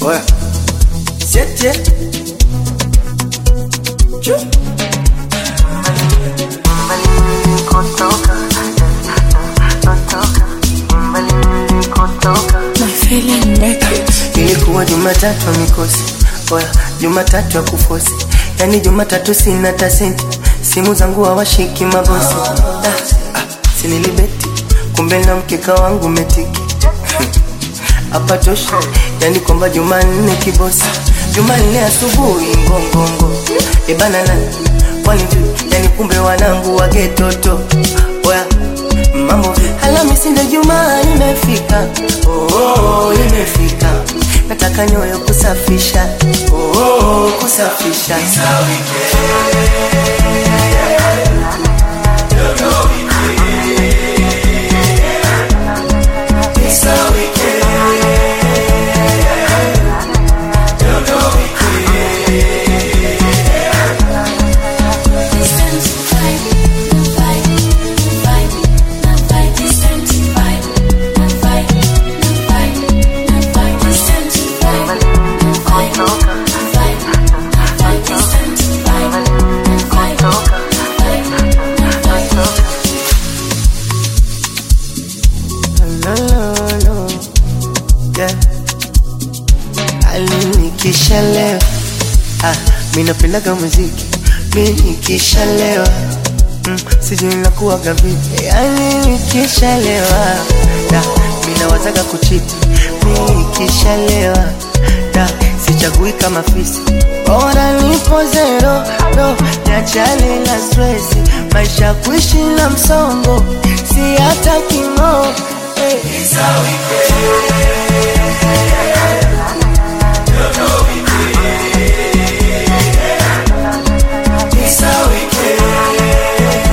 Oya. Siete. Chu. My feeling make it. Ilikuwa Jumatatu ya mikosi, oya, Jumatatu ya kufosi, yani Jumatatu sina hata senti, simu zangu hawashiki mabosi. Ah, ah, sinilibeti, kumbe na mkeka wangu metiki hapa tosha, yani kwamba Jumanne kibosi, Jumanne asubuhi ngongongo, ebana nani kwani vipi? yani kumbe wanangu wagetoto, oya mambo vipi? Alhamisi ndio Jumaa imefika, oh, oh, oh, imefika, nataka nyoyo kusafisha, oh, oh, oh, kusafisha It's a weekend. No, no, no. Yeah. Alinikishalewa ah, mi napendaga muziki mi nikishalewa mm, sijui nakuwaga vipi yani nikishalewa da mi nawazaga kuchiti mi nikishalewa da sichagui kama fisi bora nipo zero no niachane na stresi maisha kuishi na msongo si hata kimo hey. It's a weekend.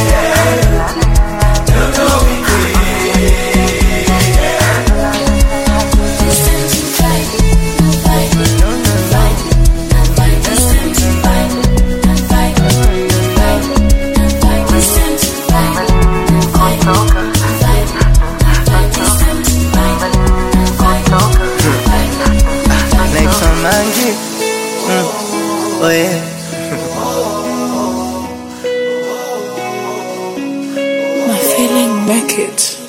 naitwa Mangi mm. oh yeah. My feeling make it.